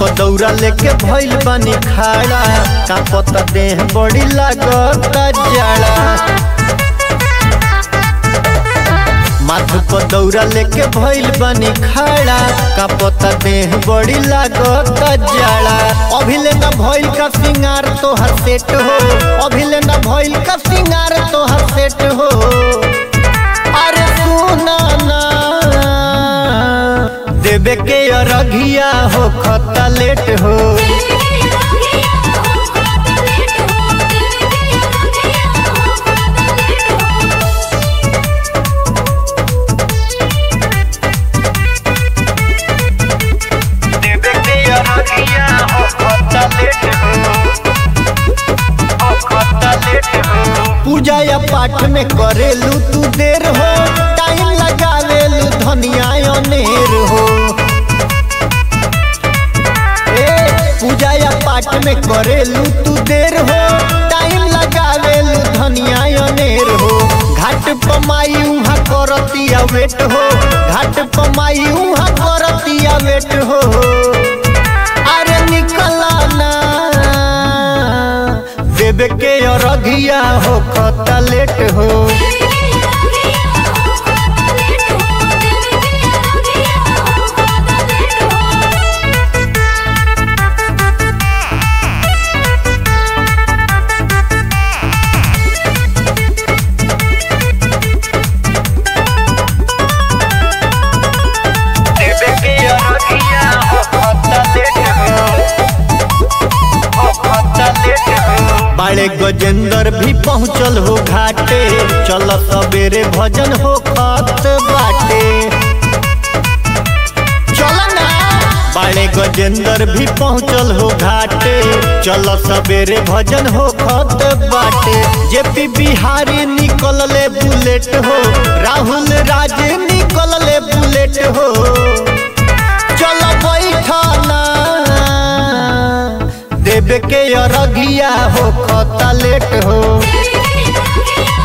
पदौरा लेके भइल बानी खाड़ा का पता देह बड़ी लागत जाड़ा माथ पदौरा लेके भइल बानी खाड़ा का पता देह बड़ी लागत जाड़ा अभिले न भइल का सिंगार तोहर सेट हो अभिले न भइल का सिंगार तोहर सेट हो अरे सुना ना देवे के अरघिया हो खता लेट हो देवे के अरघिया हो खता लेट हो हो खता लेट हो पूजा या पाठ में करेलू तू देर हो टाइम लगावेलू धनिया अनेर हो ए पूजा या पाठ में करेलू तू देर हो टाइम लगावेलू धनिया अनेर हो घाट पमाई उहाँ करतिया वेट हो घाट पमाई उहाँ करतिया वेट हो अरे निकला ना देवे के अरघिया हो खता लेट हो देवे के अरघिया हो खता लेट हो हो खता लेट हो बाड़े गजेंद्र भी पहुँचल हो घाटे चल सवेरे भजन हो खत बाटे चल ना बाड़े गजेंद्र भी पहुँचल हो घाटे चल सवेरे भजन हो खत बाटे जेपी बिहारी निकल ले बुलेट हो राहुल राज निकल ले बुलेट हो चल बैठना देवे के अरगिया हो खता लेट हो Thank you.